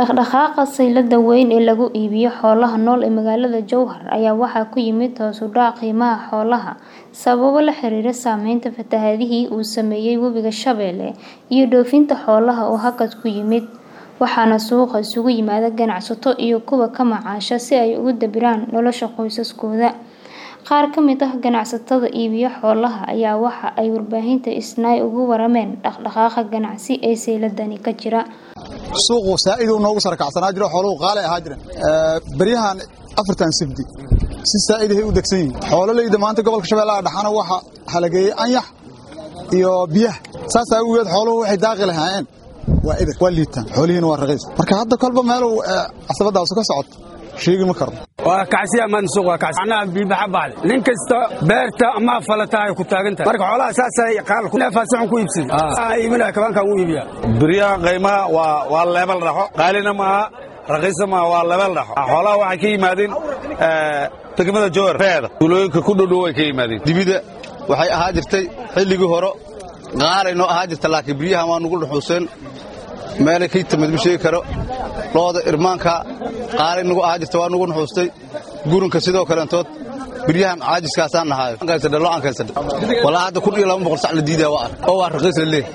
Dhaqdhaqaaqa saylada weyn ee lagu iibiyo xoolaha nool ee magaalada Jowhar ayaa waxaa ku yimid hoos u dhac qiimaha xoolaha sababo la xiriira saameynta fatahaadihii uu saameeyay Webiga Shabeelle iyo dhoofinta xoolaha oo hakad ku yimid, waxaana suuqa isugu yimaada ganacsato iyo kuwa ka macaasha si ay ugu dabiraan nolosha qoysaskooda. Qaar ka mid ah ganacsatada iibiya xoolaha ayaa waxa ay warbaahinta Isnaa uga warameen dhaqdhaqaaqa ganacsi ee sayladani ka jira. suuqu saa'id uu noogu sarkacsanaa jiro xooluhu qaali ahaa jireen baryahan afartan sibdi si saa'id ay u degsan yihiin xoolalayda maanta gobolka shabeellaha dhaxana waxa halageeyey anyax iyo biyaha saas awgeed xooluhu waxay daaqi lahaayeen waa eber waa liitaan xoolihiina waa raqiis marka hadda kolba meeluu casabadaasu ka socoto sheegi ma karno waa kacsiya maan suuq waa kacsi anaa biibaxa baxday nin kasta beerta ama falata ay ku taagan tahay marka xoolaha saasay qaal ku neefaasixun ku iibsan aa iibinaya kabankan u iibiya biryaha qiimaha waa waa leebal dhaxo qaalina maaha raqiisa maaha waa leebal dhaxo xoolaha waxay ka yimaadeen degmada jowhar feeda tuulooyinka ku dhodhow ay ka yimaadeen dibida waxay ahaa jirtay xilligii hore qaalay noo ahaa jirta laakiin biryahan waa nugu dhuxuuseen meelay ka timid ma sheegi karo looda irmaanka qaalay nugu ahaa jirta waa nugu nuxuustay gurunka sidoo kaleentood biryahan caajiskaasaan nahaayo walaa hadda kun iyo laba boqol sac la diidaa waa ark oo waa raqiis la leeh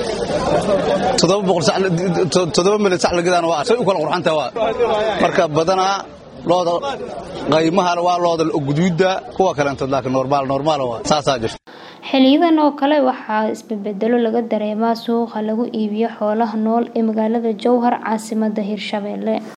toddoba milyan sac la gadaana waa ark say u kala qurxantaa waa marka badanaa looda qaymaha waa looda guduudda kuwa kaleentood laakiin normaal normaal waa saasaa jirta xiliyadan oo kale waxaa isbedbedelo laga dareemaa suuqa lagu iibiyo xoolaha nool ee magaalada Jowhar caasimadda Hirshabelle